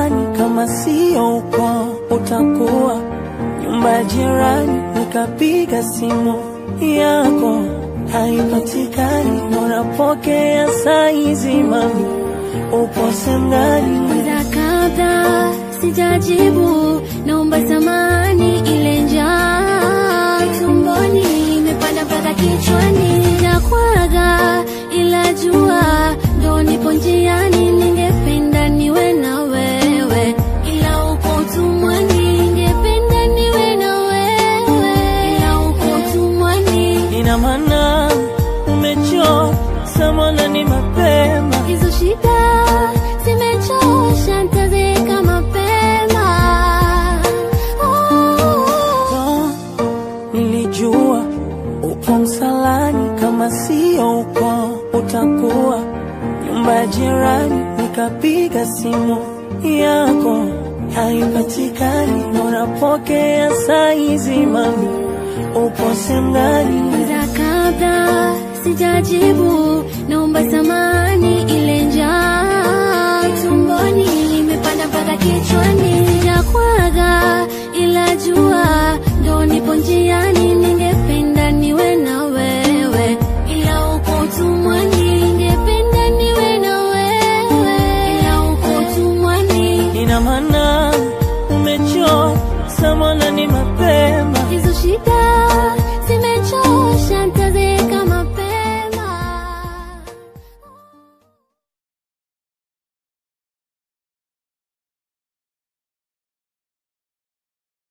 msalani kama sio uko utakuwa nyumba ya jirani, nikapiga simu yako haipatikani, unapokea saizi mami, upo sengani Mara kadha sijajibu, naomba samani, ile njaa tumboni imepanda mpaka kichwani, sijakwaga ila jua ndo nipo njiani, ningependa niwe na wewe, ila uko utumwani, ningependa niwe na wewe, ila uko utumwani. ina maana umechoka samana ni mapema Hizo shida zimechosha, nitazeeka mapema. Oh, nilijua upo msalani kama sio uko utakuwa nyumba ya jirani, nikapiga simu yako haipatikani, unapokea saizi mami, upo sengani Mara kadha sijajibu, naomba samani, ile njaa tumboni imepanda mpaka kichwani, sijakwaga ila jua ndo nipo njiani, ningependa niwe na wewe, ila uko utumwani, ningependa niwe na wewe, ila uko utumwani. ina maana